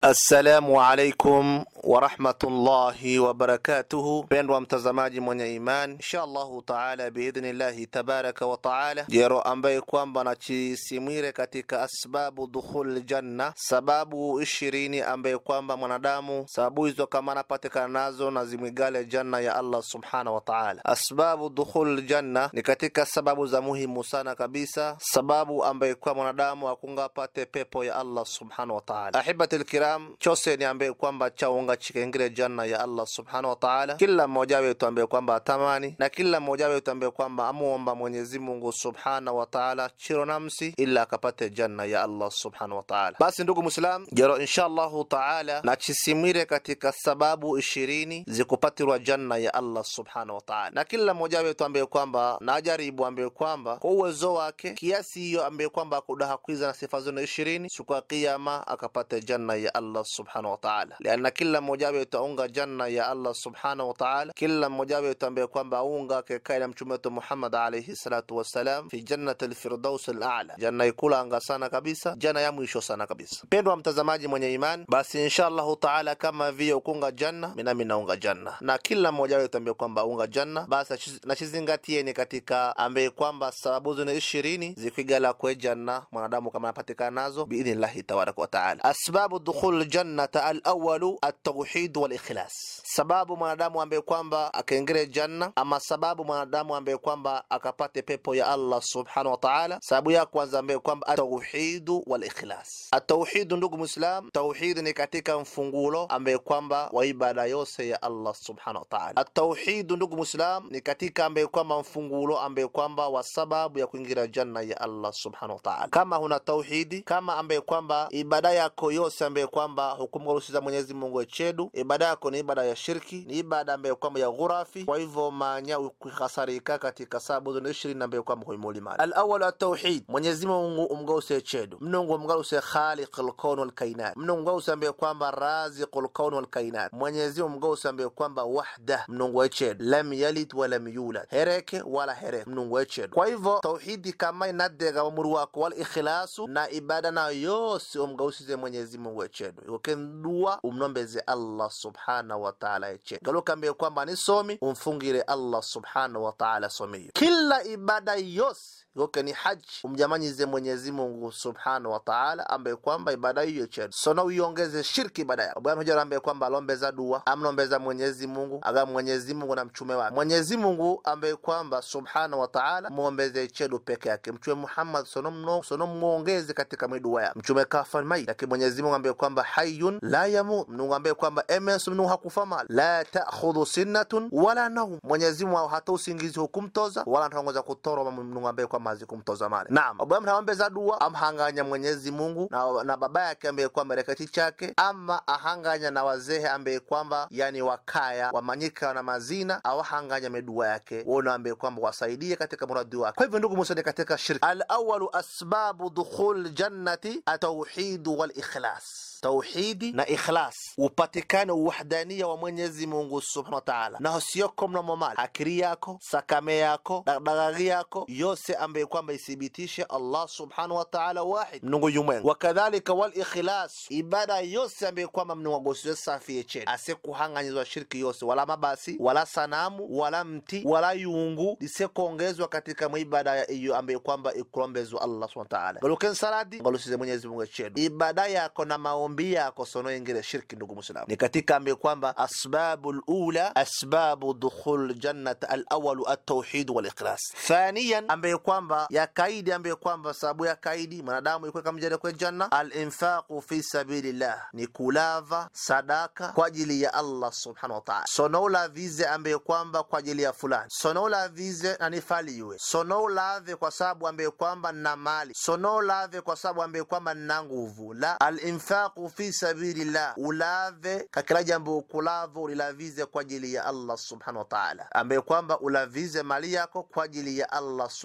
Assalamu alaikum warahmatullahi wabarakatuhu, mpendwa mtazamaji mwenye iman, insha allahu taala biidhnillahi tabaraka wa taala, jero ambaye kwamba nachisimwire katika asbabu dukhul janna, sababu ishirini ambaye kwamba mwanadamu sababu hizo kama anapatikana nazo na zimwigale janna ya Allah subhanahu wa taala. Asbabu dukhul janna ni katika sababu za muhimu sana kabisa, sababu ambaye kwa mwanadamu akungapate pepo ya Allah subhanahu wa taala. Ahibati lkiram, chose ni ambaye kwamba chaunga chikengire janna ya Allah subhanahu wa taala. Kila mmoja wetu ambaye kwamba atamani na kila mmoja wetu ambaye kwamba amuomba Mwenyezi Mungu subhanahu wa taala chiro namsi ila akapate janna ya Allah subhanahu wa taala. Basi ndugu Muislam, jero insha Allahu taala nachisimwire katika sababu ishirini zikupatirwa janna ya Allah subhanahu wa taala, na kila mmoja wetu ambaye kwamba najaribu ambaye kwamba kwa uwezo wake kiasi hiyo ambaye kwamba akudaha kwiza na sifa zone ishirini siku ya Kiyama akapate janna ya Allah subhanahu wa taala, lianna kila mmoja wetu aunga janna ya Allah subhanahu wa taala, kila mmoja wetu ambaye kwamba aunga kekai na mtume wetu Muhammad alayhi salatu wassalam fi jannati lfirdaus alala, janna ikula anga sana kabisa, janna ya mwisho sana kabisa. Mpendwa mtazamaji mwenye iman, basi insha Allahu taala kama vile ukunga janna, minami naunga janna, na kila mmoja wetu ambaye kwamba aunga janna, basi nachizingatieni katika ambaye kwamba sababu zine ishirini zikwigala kwe janna mwanadamu kama anapatikana nazo biidhnillahi tabaraka wa taala. Asbabu dukhul jannata alawalu altauhid walikhlas, sababu mwanadamu ambaye kwamba akaingire janna, ama sababu mwanadamu ambaye kwamba akapate pepo ya Allah subhanahu wa taala. Sababu ya kwanza ambaye kwamba atauhidu walikhlas. Atauhidu, ndugu Muislam, tauhid ni katika mfungulo ambaye kwamba wa ibada yose ya Allah subhanahu wa taala. Atauhidu, ndugu Muislam, ni katika ambaye kwamba mfungulo ambaye kwamba wa sababu ya kuingira janna ya Allah subhanahu wa taala. Kama huna tauhidi, kama ambaye kwamba ibada yako yose ambaye kwamba hukumgarusiza Mwenyezi Mungu echedu, ibada yako ni ibada ya shirki, ni ibada ambaye kwamba ya ghurafi. Kwa hivyo manya ukihasarika katika sababu zone ishirini ambaye kwamba huimulimali. Alawal atauhid, Mwenyezi Mungu umgause echedu, mnungu umgause khaliq alkaun walkainat, mnungu umgause ambaye kwamba raziq alkaun walkainat, Mwenyezi Mungu umgause ambaye kwamba wahda, mnungu echedu, lam yalid walam yulad, hereke wala hereke, mnungu echedu. Kwa hivyo tauhidi kama inadega wamuru wako wal ikhlasu na ibada nayo yose umgausize Mwenyezi Mungu echedu ikokendua umnombeze Allah subhanahu wa ta'ala echedu galukambiye kwamba nisomi umfungire Allah subhanahu wa ta'ala somiyo kila ibada yose yoke ni haji umjamanyize Mwenyezi Mungu subhanahu wa ta'ala, ambaye kwamba ibada hiyo chedu sona uiongeze shirki ibada yako bwana hujara, ambaye kwamba alombeza dua amnombeza Mwenyezi Mungu aga Mwenyezi Mungu na mchume wake Mwenyezi Mungu ambaye kwamba subhanahu wa ta'ala muombeze chedu peke yake. Mchume Muhammad sono mno sono muongeze katika midua yake mchume kafa mai, lakini Mwenyezi Mungu ambaye kwamba hayyun la yamut, Mungu ambaye kwamba emes Mungu hakufa mali la ta'khudhu sinnatun wala nawm, Mwenyezi Mungu hata usingizi hukumtoza wala ntaongoza kutoro Mungu ambaye kwamba mazi kumtoza male. Naam, Abraham naombeza dua amhanganya Mwenyezi Mungu na, na baba yake ambaye kwamba rekati chake, ama ahanganya na wazehe ambaye kwamba yani wakaya wamanyika na mazina awahanganya medua yake wona ambaye kwamba wasaidie katika muradi wake. Kwa hivyo ndugu musani katika shirki, alawalu asbabu dukhul jannati atauhidu wal ikhlas tauhidi na ikhlas upatikane uwahdania wa Mwenyezi Mungu subhanahu wa ta'ala, na siyoko mnamo mali akiri yako sakame yako dagdagagi yako yose ambaye kwamba ithibitishe Allah subhanahu wa ta'ala wahid mnungu yumwengu. Wakadhalika wal ikhlas ibada yose ambaye kwamba mnungagosiwe safi yecheni asekuhanganyizwa shirki yose wala mabasi wala sanamu wala mti wala yungu lisekuongezwa katika mwibada iyo ambaye kwamba ikulombezwa Allah subhanahu wa ta'ala galuken saladi galusize Mwenyezi Mungu chedu ibada yako na maombi yako sono ingire shirki. Ndugu Muislamu, ni katika ambaye kwamba asbabu lula asbabu dukhul jannat alawalu atauhid walikhlas. Thaniyan ambaye kwamba ya kaidi ambaye kwamba sababu ya kaidi mwanadamu ikuwe kamjali kwe janna alinfaqu fi sabilillah, ni kulava sadaka kwa ajili ya Allah subhanahu wa ta'ala. Sonoula vize ambaye kwamba kwa ajili ya fulani, sonoula vize na nifaliwe, sonoulave kwa sababu ambaye kwamba na mali, sonoulave kwa sababu ambaye kwamba na nguvu la alinfaqu fi sabilillah, ulave kakila jambo ukulavo ulilavize kwa ajili ya Allah subhanahu wa ta'ala, ambaye kwamba ulavize mali yako kwa ajili ya Allah subhanahu wa ta'ala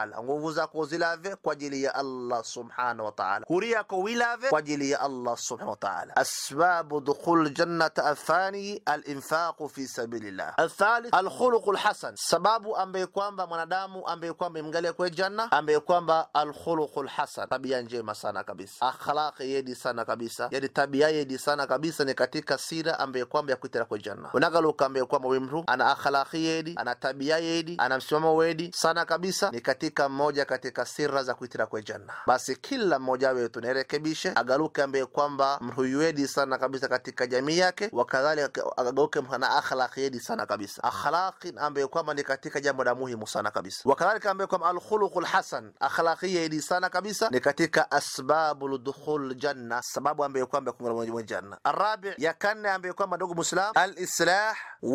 taala nguvu zako zilave kwa ajili ya allah subhanahu wa taala huri yako wilave kwa ajili ya allah subhanahu wa taala asbabu dukhul jannata athani alinfaqu fi sabilillah athalith alkhuluqu lhasan sababu ambaye kwamba mwanadamu ambaye kwamba imgalia kwe janna ambaye kwamba alkhuluqu lhasan tabia njema sana kabisa akhlaqi yedi sana kabisa yani tabia yedi sana kabisa ni katika sira ambaye kwamba ya kuitira kwe janna unagaluka ambaye kwamba we mtu ana akhlaqi yedi ana tabia yedi ana msimamo wedi sana kabisa ni katika mmoja katika sira za kuitira kwe janna basi kila mmoja wetu nirekebishe agaluke ambaye kwamba mtu wedi sana kabisa katika jamii yake wakadhalika agauke ana akhlaqi yedi sana kabisa akhlaqi ambaye kwamba ni katika jambo la muhimu sana kabisa wakadhalika ambaye kwamba alkhuluqu lhasan akhlaqi yedi sana kabisa ni katika asbabu ludukhul janna sababu ambaye kwamba kunga janna arabi ya kanne ambaye kwamba ndugu muislam alislah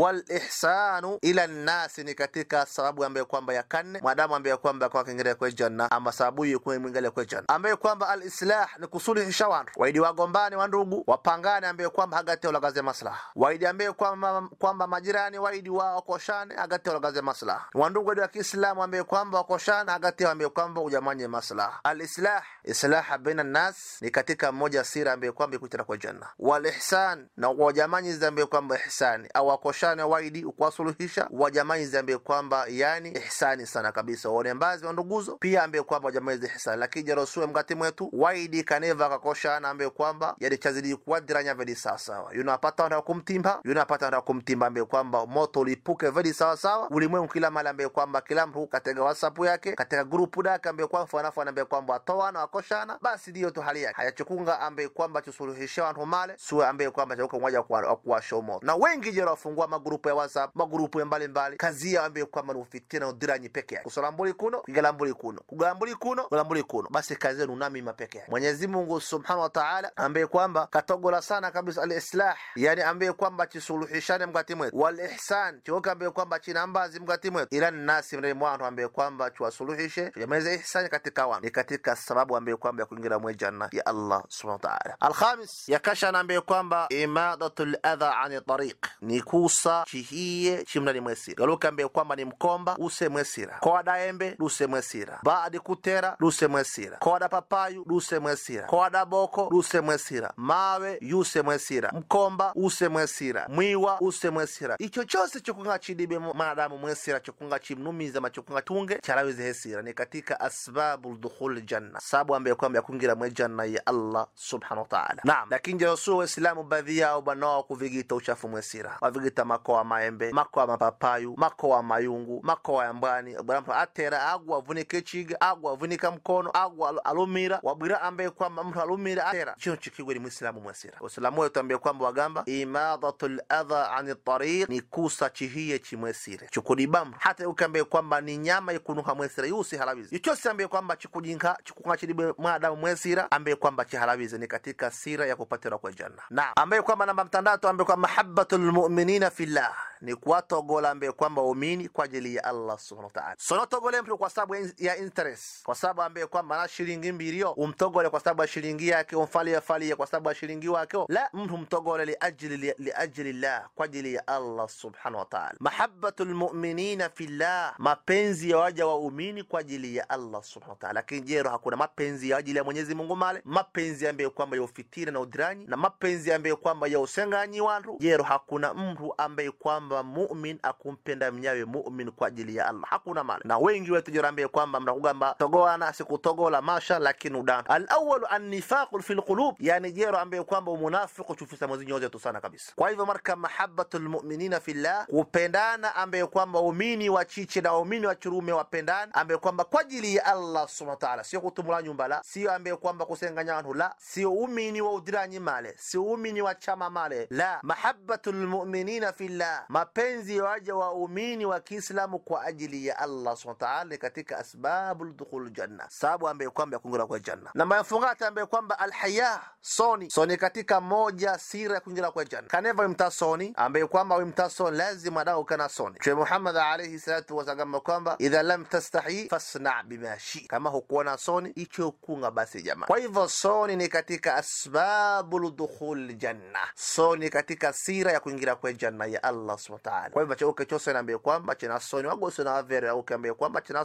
walihsanu ila nnasi ni katika sababu ambaye kwamba ya kanne mwanadamu ambaye kwamba kwa kingereza kwe janna ama sababu hiyo kwa mwingine kwe janna ambaye kwamba alislah ni kusuluhisha watu waidi wagombane wa ndugu wapangane ambaye kwamba hagati ulagaze maslaha waidi ambaye kwamba kwamba majirani waidi wao wakoshane hagati ulagaze maslaha wandugu wa Kiislamu ambaye kwamba wakoshane hagati ambaye kwamba ujamanye maslaha alislah islah baina nas ni katika mmoja sira ambaye kwamba ikutira kwa janna walihsan na wajamanyi ambaye kwamba ihsani au wakoshane waidi kuwasuluhisha wajamanyi ambaye kwamba yani ihsani sana kabisa waone mbazi wa nduguzo pia ambaye kwamba wajamanyi ihsani lakini jarosue mkati mwetu waidi kaneva kakoshana ambaye kwamba yani chazidi kuwadiranya vedi sawasawa yunapata wana kumtimba yunapata wana kumtimba ambaye kwamba moto ulipuke vedi sawasawa ulimwengu kila mali ambaye kwamba kila mtu katika whatsapp yake katika grupu dake ambaye kwamba fanafana ambaye kwamba atoana wakoshana basi ndiyo tu hali yake hayachukunga ambaye kwamba chusuluhisha watu male suwe ambaye kwamba chauka mmoja kwa kuwasha moto na wengi jero wafungua magrupu ya whatsapp magrupu ya mbalimbali kazi yao ambaye kwamba ni ufitina udiranyi peke yake kusolambuli kuno kugalambuli kuno kugalambuli kuno kugalambuli kuno basi kazi yenu namima peke yake Mwenyezi Mungu subhanahu wa ta'ala ambaye kwamba katogola sana kabisa alislah yani ambaye kwamba chisuluhishane mkati mwetu wal ihsan chioka ambaye kwamba china mbazi mkati mwetu ila nasi mre mwantu ambaye kwamba chuwasuluhishe yameze ihsani katika wanu ni katika sababu ambaye kwamba ya kuingira mwe janna ya Allah subhanahu wa ta'ala alkhamis yakashana ambaye kwamba imadatul adha ani tariq ni kusa chihiye chimnani mwesira galuka ambaye kwamba ni mkomba use mwesira koada embe luse mwesira baadi kutera luse mwesira koada papayu luse mwesira koada boko luse mwesira mawe yuse mwesira mkomba use mwesira mwiwa use mwesira icho chose chokunga chidibe mwanadamu mwesira chokunga chimnumiza machokunga tunge chalawize hesira ni katika asbabu dukhul janna sababu ambaye kwamba yakungira mwe janna ya Allah subhanahu wa ta'ala naam lakini jerosu waislamu baadhi yao banao kuvigita uchafu mwesira wavigita makoa maembe makoa mapapayu makoa mayungu makoa ya mbwani bwana atera agwa avunike chiga agwa avunika mkono agwa alumira wabwira ambaye kwamba mtu alumira atera chino chikigwe ni muislamu mwesira waislamu wetu ambaye kwamba wagamba imadatul adha ani tariq ni kusa chihiye chimwesire chukudibam hata ukambe kwamba ni nyama ikunuka mwesira yusi halawizi ichosi ambaye kwamba chikujinka chikunga chidibe mwanadamu mwesira ambaye kwamba chihalawizi ni katika sira ya kupatira kwa janna na ambaye kwamba namba mtandatu ambaye kwamba mahabbatul mu'minina fillah ni kuwatogola ambaye kwamba umini kwa ajili ya Allah subhanahu wa ta'ala sonotogole mtu kwa sababu ya interest kwa sababu ambaye kwamba na shilingi mbilio umtogole kwa sababu ya shilingi yake umfalie falie kwa sababu ya shilingi wake la mtu mtogole li ajli li ajli Allah kwa ajili ya Allah subhanahu wa ta'ala mahabbatul mu'minina fillah mapenzi ya waja waumini kwa ajili ya Allah subhanahu wa ta'ala lakini jero hakuna mapenzi ya ajili ya Mwenyezi Mungu male mapenzi ambaye kwamba ya ufitina na udiranyi na mapenzi ambaye kwamba ya usenganyi wantu jero hakuna mtu ambaye kwamba mu'min akumpenda mnyawe mu'min kwa ajili ya Allah hakuna male na wengi wetu jero ambaye kwamba mnakugamba togoana sikutogola masha lakini udan al-awwal an-nifaq fi al-qulub yani jero ambaye kwamba umunafiqu chufisa mwezi nyote tu sana kabisa kwa hivyo marka mahabbatul mu'minina fillah kupendana ambaye kwamba umini wa chiche na umini wa churume wapendana ambaye kwamba kwa ajili ya Allah subhanahu wa ta'ala sio kutumula nyumba la sio ambaye kwamba kusenganya watu la sio umini wa udiranyi male sio umini wa chama male la mahabbatul mu'minina fillah mapenzi ya waja wa umini wa Kiislamu kwa ajili ya Allah subhanahu wa ta'ala ni katika asbabul dukhul janna sababu ambaye kwamba kuingia kwa janna na mafungata ambaye kwamba alhaya soni soni katika moja sira ya kuingia kwa janna kaneva imta soni ambaye kwamba imta soni lazima adao kana soni Mtume Muhammad alayhi salatu wasallam kwamba idha lam tastahi fasna bima shi kama hukuona soni icho kunga basi jamaa kwa hivyo soni ni katika asbabul dukhul janna soni katika sira ya kuingia kwa janna ya Allah subhanahu wa ta'ala kwa hivyo chauke chose naambia kwamba china soni wagose na avere au kaambia kwamba china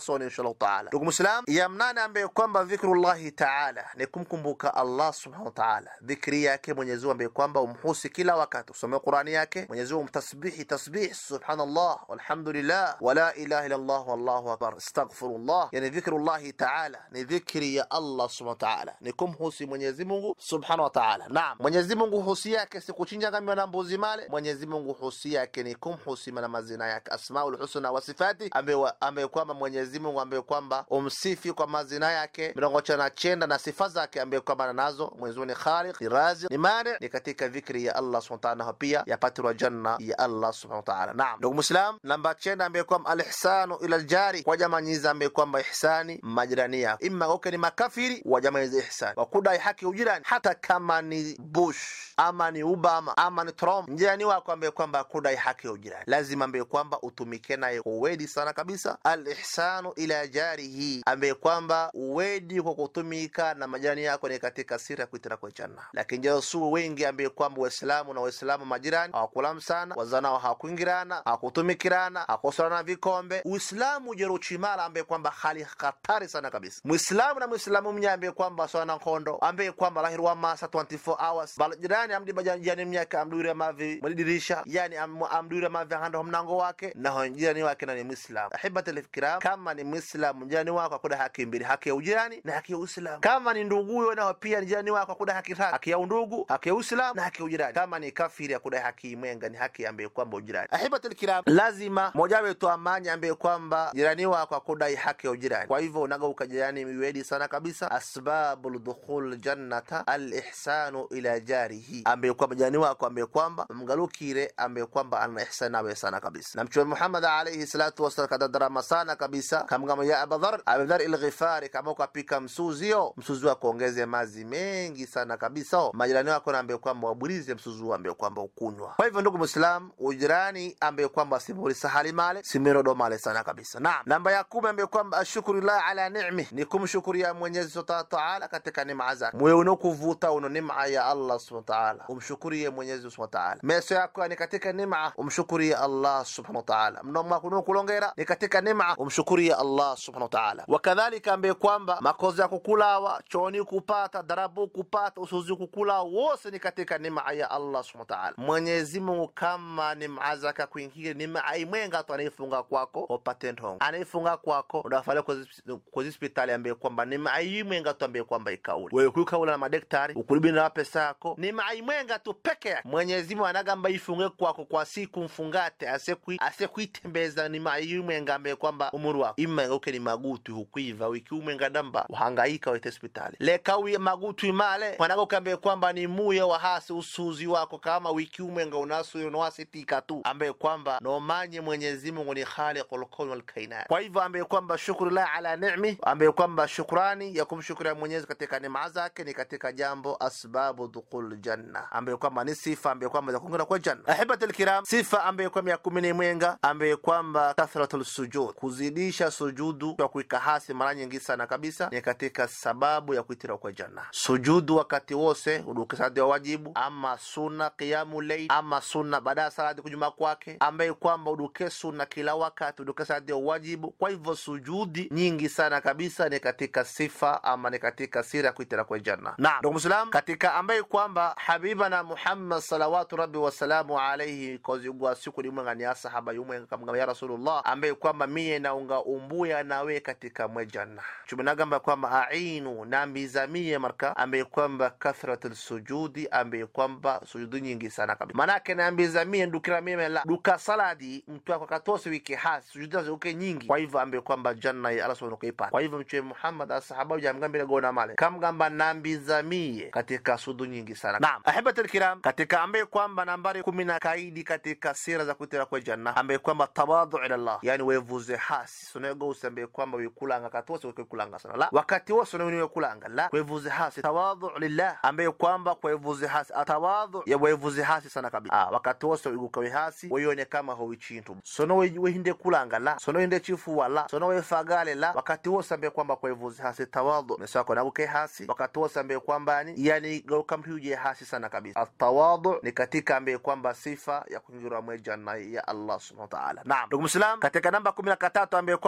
mwanzoni inshallah taala. Ndugu Muislam, ya mnane ambaye kwamba dhikrullahi taala ni kumkumbuka Allah subhanahu wa taala, dhikri yake Mwenyezi Mungu ambaye kwamba umhusi kila wakati, usome Qurani yake Mwenyezi Mungu, mtasbihi tasbih subhanallah walhamdulillah wala ilaha illa Allah wallahu akbar astaghfirullah. Yani dhikrullahi taala ni dhikri ya Allah subhanahu wa taala, ni kumhusi Mwenyezi Mungu subhanahu wa taala. Naam, Mwenyezi Mungu husi yake si kuchinja ngamia na mbuzi male. Mwenyezi Mungu husi yake ni kumhusi na mazina yake asmaul husna wa sifati, ambaye kwamba Mwenyezi Mungu ambaye kwamba umsifi kwa mazina yake mirongo chana chenda na sifa zake ambaye kwamba nazo. Mwenyezi Mungu ni khaliq, ni razi, ni mani, ni katika dhikri ya Allah subhanahu wa ta'ala, pia yapatirwa janna ya Allah subhanahu wa ta'ala. Naam, ndugu Muislam, namba chenda ambaye kwamba alihsanu ila aljari, kwa jamaa nyiza ambaye kwamba ihsani majirani yako, imma uke ni makafiri wa jamaa hizo ihsani, wakudai haki ujirani, hata kama ni Bush ama ni Obama ama ni Trump, jirani wako ambaye kwamba kudai haki ujirani, lazima ambaye kwamba utumike naye kwa uwedi sana kabisa. Alihsanu ila jarihi, ambaye kwamba uwedi kwa kutumika na majirani yako ni katika siri ya kuitira kwa janna. Lakini jasuo wengi ambaye kwamba Waislamu na Waislamu majirani hawakulamu sana, wazanao hawakuingirana, hawakutumikirana, hawakosolana vikombe. Uislamu jeruchimala ambaye kwamba hali hatari sana kabisa. Muislamu na Muislamu mnya ambaye kwamba swana nkondo ambaye kwamba lahirwa masa 24 hours bal jirani amdi bajani mnyaka amdure mavi madirisha yani am, amdure mavi hando mnango wake na jirani wake na ni Muislamu. Ahibati alkiram, kama ni Muislamu jirani wako akuda haki mbili, haki ya ujirani na haki ya Uislamu. Kama ni nduguyo nao pia ni jirani wako akuda haki tatu, haki ya undugu, haki ya Uislamu na haki ya ujirani. Kama ni kafiri akuda haki mwenga, ni haki ambaye kwamba ujirani. Ahibati alkiram, lazima moja wetu amani ambaye kwamba jirani wako akudai haki ya ujirani. Kwa hivyo unaga ukajirani miwedi sana kabisa. Asbabul dukhul jannata alihsanu ila jarihi, ambaye kwamba jirani wako ambaye kwamba mgalukire ambaye kwamba ana ihsan nawe sana kabisa. Na Mtume Muhammad alayhi salatu wasallam kadadarama sana kabisa kamgama ya Abadhar Abadhar al-Ghifari, kama ukapika msuzio msuzi wako ongeze mazi mengi sana kabisa, majirani wako na ambaye kwamba waburize msuzi ambaye kwamba ukunywa. Kwa hivyo ndugu Muislam, ujirani ambaye kwamba simuri sahali male simirodo male sana kabisa. Naam, namba ya kumi ambaye kwamba ashukuru llah ala ni'mi, ni kumshukuria Mwenyezi Subhanahu wa Ta'ala katika neema zake. Moyo unokuvuta uno neema ya Allah Subhanahu wa Ta'ala, umshukurie Mwenyezi Subhanahu wa Ta'ala. Meso yako ni katika neema, umshukurie Allah Subhanahu wa Ta'ala. Mdomo wako unokulongera ni katika neema, umshukurie Allah Subhanahu wa Ta'ala. Wakadhalika ambaye kwamba makozi ya kukulawa, chooni kupata, darabu kupata, usuzi kukula, wose ni katika neema ya Allah Subhanahu wa Ta'ala. Mwenyezi Mungu kama neema zake kuingia neema imwenga tu anaifunga kwako upate ntongo, anaifunga kwako unafanya kwa hospitali ambaye kwamba neema imwenga tu ambaye kwamba ikauli wewe kuikaula na madaktari ukuribi na pesa yako, neema imwenga tu peke yake. Mwenyezi Mungu anagamba ifunge kwako kwa siku mfungate asekui asekuitembeza neema imwenga ambaye kwamba umuru wako imwenga uke ni magutu hukuiva wiki umwenga damba uhangaika wete hospitali leka uye magutu imale mwanaga ukambe kwamba ni muye wa hasi usuzi wako kama wiki umwenga unasu unawasitika tu ambaye kwamba nomanye Mwenyezi Mungu ni khaliqul kawn wal kainat. Kwa hivyo ambaye kwamba shukru la ala ni'mi, ambaye kwamba shukrani ya kumshukuria Mwenyezi katika neema zake ni katika jambo asbabu dukhul janna, ambaye kwamba ni sifa ambaye kwamba za kuingia kwa janna. Ahibatul kiram, sifa ambaye kwamba ya kumi ni mwenga, ambaye kwamba kathratul sujud, kuzidisha sujudu kwa kuika hasi mara nyingi sana kabisa, ni katika sababu ya kuitira kwa janna. Sujudu wakati wose udukisadi wa wajibu, ama sunna qiyamu layl, ama sunna baada ya salati kujuma kwake, ambaye kwamba uduke sunna kila wakati uduke salati ya wajibu. Kwa hivyo sujudi nyingi sana kabisa ni katika sifa ama ni katika siri ya kuitira kwa janna. Na ndugu Muislam, katika ambaye kwamba habibana Muhammad salawatu rabbi wasalamu alaihi kozigwa siku limwengani ya sahaba yumwenga kamgamba ya Rasulullah, ambaye kwamba miye naunga umbuya nawe katika mwe janna chumenagamba kwamba ainu nambizamie marka ambaye kwamba kathratul sujudi ambaye kwamba sujudu nyingi sana kabisa, manake nambizamie ndukira mime la duka saladi mtu wako katose wiki hasi sujudu zazo uke nyingi. Kwa hivyo ambaye kwamba janna ya Allah subhanahu kuipata. Kwa hivyo mchwe Muhammad asahaba jamgambira gona male kamgamba nambizamie katika sujudu nyingi sana. Naam, ahibatul kiram, katika ambaye kwamba nambari kumi na kaidi katika sira za kuitira kwa janna ambaye kwamba tawadhu ila Allah, yani wevuze hasi sunego usambaye kwamba wikulanga katose wikulanga sana la wakati wose unawiniwe kulanga la kwevuze hasi tawadhu lillah ambaye kwamba kwevuze hasi atawadhu ya wevuze hasi sana kabisa ah wakati wose wigukawe hasi weyone kama howi chintu sono wehinde kulanga la sono wehinde chifuwa la sono wefagale la wakati wose ambaye kwamba kwevuze hasi tawadhu mesako naguke hasi wakati wose ambaye kwamba ni yani gaukampiuje hasi sana kabisa atawadhu ni katika ambaye kwamba sifa ya kuingirwa mwe janna ya Allah subhanahu wa ta'ala naam ndugu muslim katika namba 13 ambaye kwamba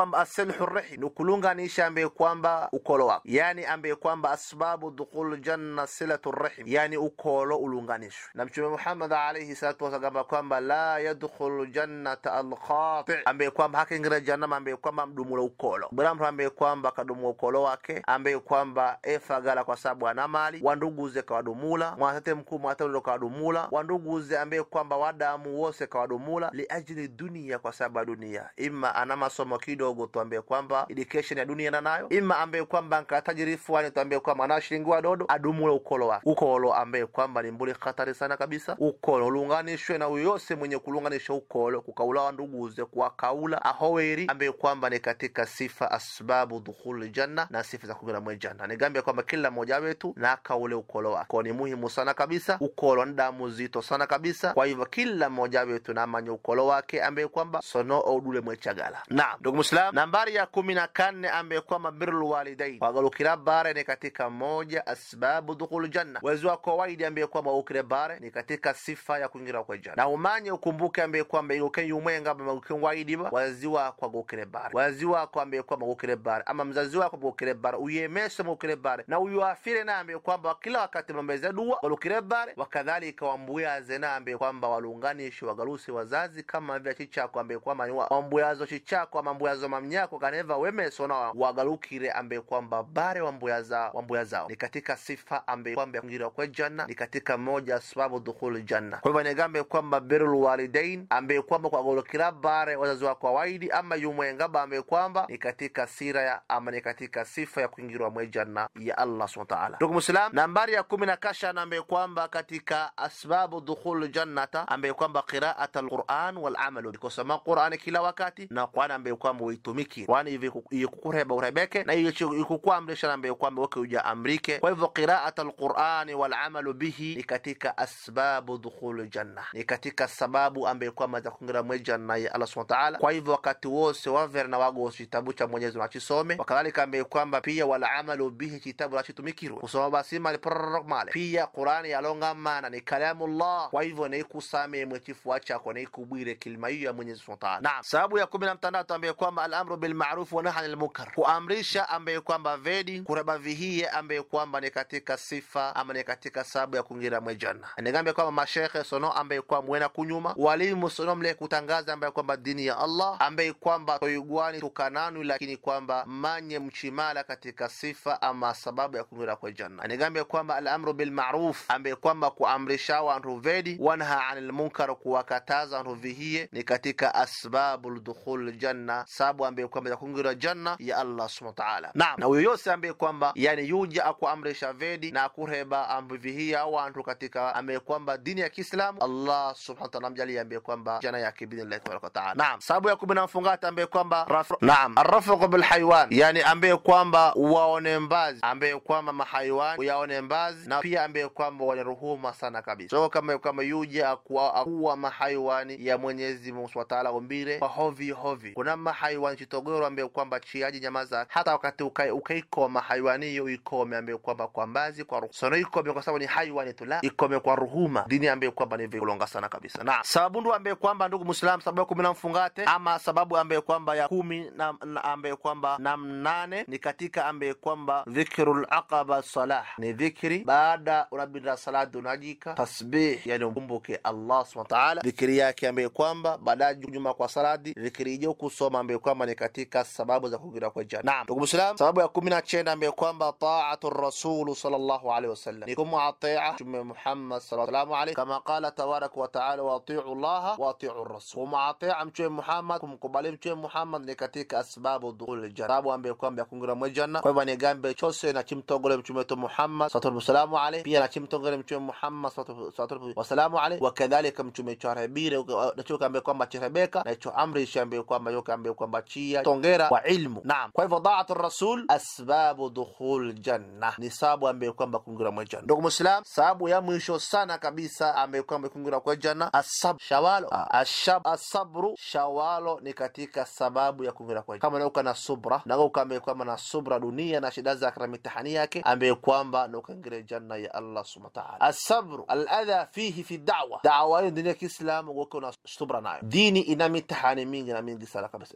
kwamba asilhu rihim ni kulunganisha ambaye kwamba ukolo wako yani ambaye kwamba asbabu dukhul janna silatu rihim yani ukolo ulunganishwe na mtume muhammad alayhi salatu wasallam kwamba la yadkhulu jannata alqati ambaye kwamba hakingira jannama ambaye kwamba mdumula ukolo bwana mtu ambaye kwamba kadumula ukolo wake ambaye kwamba efagala kwa sababu ana mali wanduguze kawadumula mwatete mkuu mwatelo kawadumula wanduguze ambaye kwamba wadamu wose kawadumula liajili dunia kwa sababu ya dunia ima ana masomo kidogo tuambie kwamba education ya dunia nanayo ima ambaye kwamba nkatajirifu ani tuambie kwamba ana shilingi wadodo adumule ukolo wake ukolo ambaye kwamba ni mbuli hatari sana kabisa ukolo ulunganishwe na uyose mwenye kulunganisha ukolo kukaula wanduguze kuwakaula ahoweri ambaye kwamba ni katika sifa asbabu dukhuli janna na sifa za kuingia mwe janna nigambia kwamba kila mmoja wetu na akaule ukolo wake kwa ni muhimu sana kabisa ukolo ni damu zito sana kabisa kwa hivyo kila mmoja wetu na amanye ukolo wake ambaye kwamba sono odule mwechagala naam ndugu muslim nambari ya kumi na kanne ambaye kwamba birrul walidain wagalukira bare ni katika moja asbabu dukhul janna wezi wako waidi ambaye kwamba ukire bare ni katika sifa ya kuingira kwa janna na umanye ukumbuke ambaye kwamba igoke yumwenga maguke waidi ba wazi wako gukire bare wazi wako ambaye kwamba gukire bare ama mzazi wako gukire bare uyemeshe mukire bare na uyuafire na ambaye kwamba kila wakati mambeze dua galukire bare wakadhalika wambuyaze na ambaye kwamba walunganishi wagalusi wazazi kama vya chichako ambaye kwamba ni wa- wambuyazo chichako ama mbuyazo mamnyako kaneva wemeso na wagalukire ambaye kwamba bare wambuyaza wambuyazao ni katika sifa ambaye kwamba ya kuingia kwa janna ni katika moja sababu dukhul janna kwa hivyo nigambe kwamba birrul walidain ambaye kwamba kwa golokira bare wazazi wako wawaidi ama yumwengaba ambaye kwamba ni katika sira ya ama ni katika sifa ya kuingirwa mwe janna ya Allah subhanahu wa ta'ala ndugu muslim nambari ya kumi na kasha ambaye kwamba katika asbabu dukhul jannata ambaye kwamba qiraat alquran wal amalu kusoma qurani kila wakati na qurani ambaye kwamba uitumiki kwani hivi ikukureba urebeke na ikukuamrisha ambaye kwamba weke uja amrike kwa hivyo qiraat alqurani wal amalu bihi ni katika asbabu dukhul janna ni katika sababu ambaye kwamba za kuingira mwe janna ya Allah subhanahu wa ta'ala kwa hivyo wakati wose wavere na wago kitabu cha Mwenyezi Mungu achisome wakadhalika ambaye kwamba pia wal amalu bihi kitabu achitumikirwe kusoma basi mali prorok male pia Qurani yalongamana ni kalamullah kwa hivyo naikusame mwechifua chako naikubwire kilima hiyo ya Mwenyezi Mungu Ta'ala naam sababu ya kumi na mtandatu ambaye kwamba al-amru bil ma'ruf wa nahy anil munkar kuamrisha ambaye kwamba vedi kureba vihiye ambaye kwamba ni katika sifa ama ni katika sababu ya kuingira mwe janna nigambe kwamba mashekhe sono ambaye kwamba mwena kunyuma walimu sono mle kutangaza ambaye kwamba dini ya Allah ambaye kwamba toigwani tukananu lakini kwamba manye mchimala katika sifa ama sababu ya kuingira kwa janna nigambe kwamba al-amru bil ma'ruf ambaye kwamba kuamrisha wantu vedi wanha anil munkar kuwakataza wantu vihiye ni katika asbabul dukhul janna sababu ambaye kwamba ya kuingira janna ya Allah subhanahu wa ta'ala naam na huyo yose ambaye kwamba yani yuja akuamrisha vedi na kureba ambu vihiya wantu katika ambaye kwamba dini ya Kiislamu Allah subhanahu wa ta'ala amjalie ambaye kwamba janna yake bidhnillah tabaraka wa ta'ala naam sababu ya kumi na mfungata ambaye kwamba rafu naam arrafu bil haywan yani ambaye kwamba waone mbazi ambaye kwamba mahaywan uyaone mbazi na pia ambaye kwamba wanaruhuma sana kabisa so kama kama yuja akuwa, akuwa mahayawani ya Mwenyezi Mungu Subhanahu wa Ta'ala umbire kwa hovi hovi kuna mahayawani chitogoro ambaye kwamba chiaji nyama zake hata wakati ukai ukaikoma hayawani hiyo ikome ambaye kwamba kwa mbazi kwa ruhu sono ikome kwa sababu ni hayawani tu la ikome kwa ruhuma dini ambaye kwamba ni vilonga sana kabisa na sababu ndio ambaye kwamba ndugu Muislam sababu ya kumi na mfungate ama sababu ambaye kwamba ya kumi na, na ambaye kwamba na mnane ni katika ambaye kwamba dhikrul aqaba salah ni dhikri baada unabinda salati unajika tasbih yani umkumbuke Allah subhanahu wa ta'ala dhikri yake ambaye kwamba baada nyuma kwa salati dhikri hiyo kusoma ambaye kwamba ni katika sababu za kuingia kwa janna naam ndugu Muislam sababu ya kumi na chenda ambaye kwamba ta'atu rasul sallallahu alaihi wasallam ni kumwatia mtume Muhammad sallallahu alaihi kama qala tabarak wa ta'ala wa ati'u Allah wa ati'u rasul kumwatia mtume Muhammad kumkubali mtume Muhammad ni katika asbabu dukhul janna sababu ambaye kwamba ya kuingia mwe janna kwa hivyo ni gambe chose na chimtogole mtume wetu Muhammad sallallahu alaihi pia na chimtogole mtume Muhammad sallallahu wasalamu alaihi wakadhalika mtume cho rebire nacho kambe kwamba chirebeka na cho amri shambe kwamba yo kambe kwamba chia tongera kwa ilmu naam kwa hivyo daatu rasul asbabu dukhul janna ni sababu ambaye kwamba kuingia mwe janna ndugu muislam sababu ya mwisho sana kabisa ambaye kwamba kuingia kwa janna asab shawalo ashab asabru shawalo ni katika sababu ya kuingia kwa janna kama nauka na subra na ukambe kwamba na subra dunia na shida zake na mitihani yake ambaye kwamba na ukaingia janna ya Allah subhanahu wa ta'ala asabru aladha fihi fi da'wa da'wa hiyo dini ya Kiislamu uko na subra nayo dini ina mitihani mingi na mingi sana kabisa ina misuko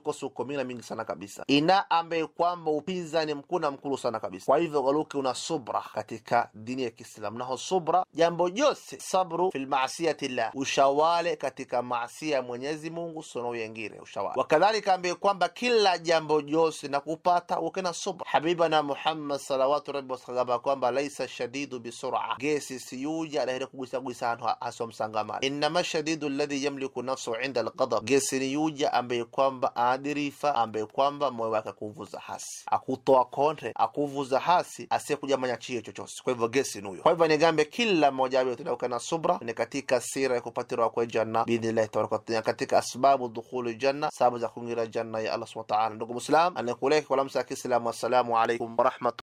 misukosuko mina mingi sana kabisa ina ambaye kwamba upinzani mkuna mkulu sana kabisa kwa hivyo galuke una subra katika dini ya kiislamu naho subra jambo jose sabru fi lmasiyati llah ushawale katika maasia ya mwenyezi mungu sono yengire ushawale wakadhalika ambaye kwamba kila jambo jose na kupata ukena subra habibana muhammad salawatu rabbi wasagamba kwamba laisa shadidu bisura gesi siyuja alahire kugwisagwisa hantu hasomsangamana innama shadidu alladhi yamliku nafsu inda alqadab gesi ni yuja ambaye kwamba aadirifa ambaye kwamba moyo wake akuvuza hasi akutoa kontre akuvuza hasi asiyekujamanya chie chochosi kwa hivyo gesi nuyo kwa hivyo nigambe kila mmoja wetu tunauka na subra ni katika sira ya kupatirwa kwa janna biidhnillahi tabaraka wataala katika asbabu dukhuli janna sababu za kuingira janna ya allah subhanahu wa ta'ala ndugu muslim anakuleka kwa lamsa ya kiislamu assalamu alaikum warahmatu